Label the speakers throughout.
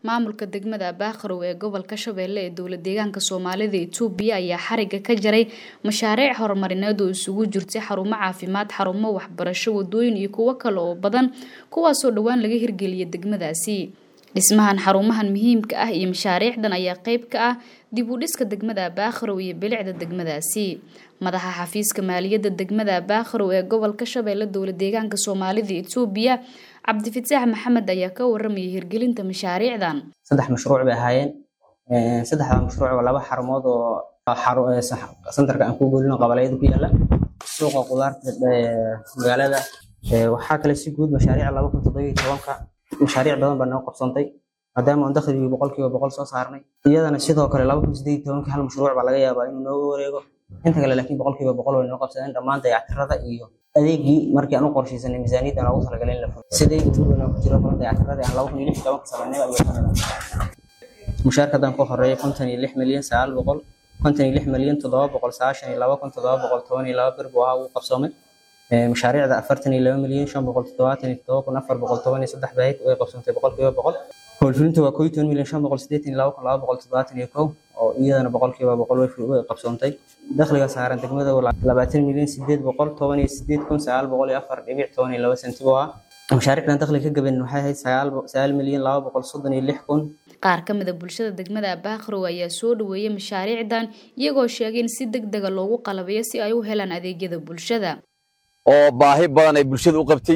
Speaker 1: maamulka degmada baaqarow ee gobolka shabeelle ee dowla deegaanka soomaalida itoobiya ayaa xariga ka jaray mashaariic horumarineed oo isugu jirtay xarumo caafimaad xarumo waxbarasho wadooyin iyo kuwo kale oo badan kuwaasoo dhowaan laga hirgeliyay degmadaasi dhismahan xarumahan muhiimka ah iyo mashaariicdan ayaa qeyb ka ah dib u dhiska degmada baaqarow iyo bilicda degmadaasi madaxa xafiiska maaliyadda degmada baaqarow ee gobolka shabeelle dowla deegaanka soomaalida itoobiya cabdifataax maxamed ayaa ka waramayay hirgelinta mashaariicdan
Speaker 2: saddex mashruuc bay ahaayeen saddexda mashruuc waa laba xarumood oo santarka aan ku golino qabalayada ku yaala suuqa qudaarta magaalada waxaa kale si guud mashaariic laba kun toddoba iyo tobanka mashaariic badan baa noo qabsantay maadaama aan dakhligii boqolkiiba boqol soo saarnay iyadana sidoo kale laba kun sideed iyo tobanka hal mashruuc baa laga yaabaa inuu nooga wareego inta kale laakiin boqolkiiba boqol way noo qabsadeen dhammaan dayactirada iyo adeegii markii aan u qorshaysanay miisaaniyadda aan ugu talagalay in la fulo sidee tuugana ku jiro badan dayactiradii aan laba kun iyo lix tobanka sameynay ayuu mushaarka haddaan ku horeeya konton iyo lix milyan sagaal boqol konton iyo lix milyan toddoba boqol sagaashan iyo laba kun toddoba boqol toban iyo laba bir buu ahaa uu qabsoomay mashaariicda afartan iyo laba milyan shan boqol toddobaatan iyo toddoba kun afar boqol toban iyo saddex baahid way qabsoontay boqolkiiba boqol howlfulinta waa koo iyo toban milyan shan boqol siddeetan iyo laba kun laba boqol toddobaatan iyo kow oo iyadana boqolkiiba boqol way qabsoontay dakhliga saaran degmada labaatan milyan sideed boqol toban iyo sideed kun sagaal boqol iyo afar dhibic toban iyo laba senti buu ahaa mashaariicdan dakhliga ka gaban waxay ahayd sagaal milyan laba boqol soddon iyo lix kun
Speaker 1: qaar ka mid a bulshada degmada baaqarow ayaa soo dhaweeyay mashaariicdan iyagoo sheegay in si deg dega loogu qalabeeyo si ay u helaan adeegyada bulshada
Speaker 3: oo baahi badan ay bulshada u qabtay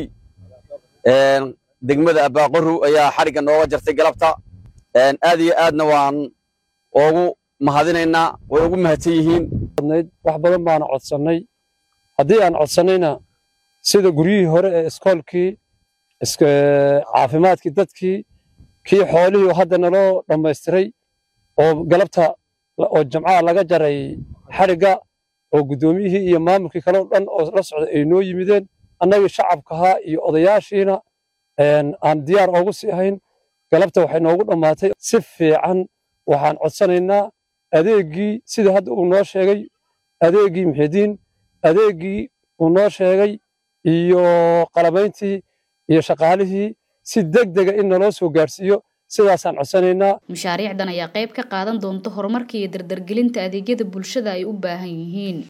Speaker 3: degmada baaqarow ayaa xarigga nooga jartay galabta aad iyo aadna waan ugu mahadinaynaa way ugu mahadsan yihiin
Speaker 4: wax badan baana codsannay haddii aan codsannayna sida guryihii hore ee iskoolkii caafimaadkii dadkii kii xoolihii hadda naloo dhammaystiray oo galabta oo jamcaha laga jaray xarigga oo guddoomiyihii iyo maamulkii kale oo dhan oo la socday ay noo yimideen annagii shacabkahaa iyo odayaashiina aan diyaar oogu sii ahayn galabta waxay noogu dhammaatay si fiican waxaan codsanaynaa adeeggii sida hadda uu noo sheegay adeeggii muxidiin adeeggii uu noo sheegay iyo qalabayntii iyo shaqaalihii si deg dega in naloo soo gaadhsiiyo sidaasaan codsanaynaa
Speaker 1: mashaariicdan ayaa qayb ka qaadan doonta horumarka iyo dardargelinta adeegyada bulshada ay u baahan yihiin